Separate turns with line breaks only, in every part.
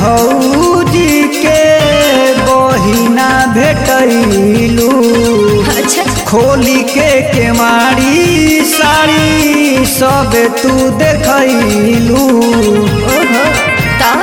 भौजी के बहिना भेटैलू
अच्छा
खोली के केवाड़ी साड़ी सब तू देखैलू
ओहो ता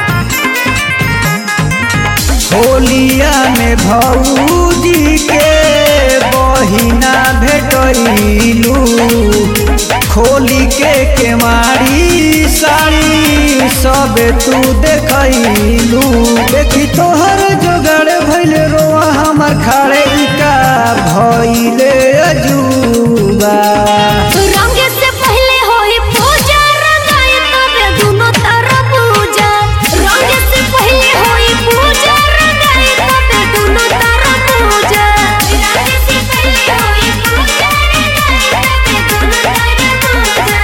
होलिया में भौजी के बहिना भेटैलू खोली के केवाड़ी साड़ी सब तू देखैलू देखी तोहर जोगाड़ भैल रोआ हमर खाड़े का भैले अजूबा
रंगे से पहले होई पूजा रंगाई तबे दुनो तरफ पूजा रंगे से पहले होई पूजा रंगाई तबे दुनो तरफ पूजा रंगे से पहले होई पूजा रंगाई तबे दुनो तरफ पूजा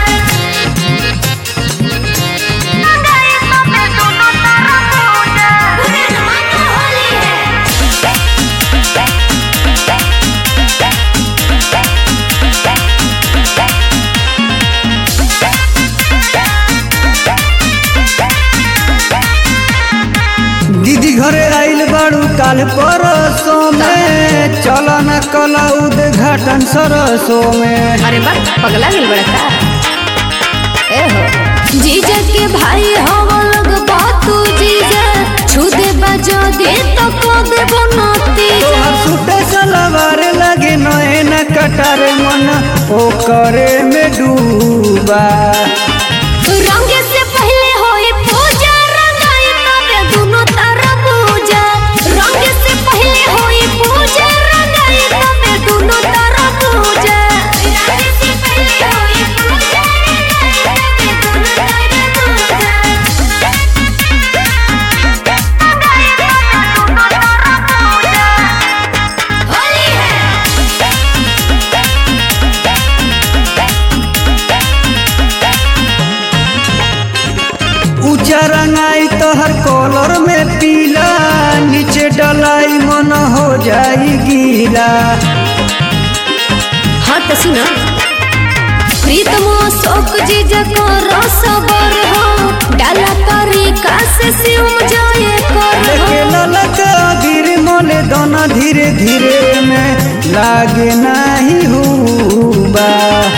रंगाई तबे दुनो तरफ पूजा पूरे जमाना होली है
दीदी घरे आइल बाड़ू काल परसों में चल न कल उद्घाटन सरसों में
अरे बा पगला गेल बड़ा का ए हो जीजा के भाई हो लोग बातू जीजा छुदे बजो दे तो को दे बनती
तोहर सूटे सलवार लगे नए न कटार मन ओकरे में डूबा
रंगे से पहले होई पूजा रंगाई तबे दुनो तरफ पूजा रंगे से पहले होई पूजा रंगाई तबे दुनो तरफ पूजा रंगे से पहले होई पूजा रंगाई तबे दुनो तरफ पूजा होली है
ऊंचा रंगाई तोहर कॉलर में पीला नीचे डलाई मन हो जाई गीला
हाँ तो सुना प्रीतम शोक जी जको रसबर हो डाला तरीका से सिम जाए कर
लेके ललका गिर मोले दोना धीरे धीरे में लागे नाही हुबा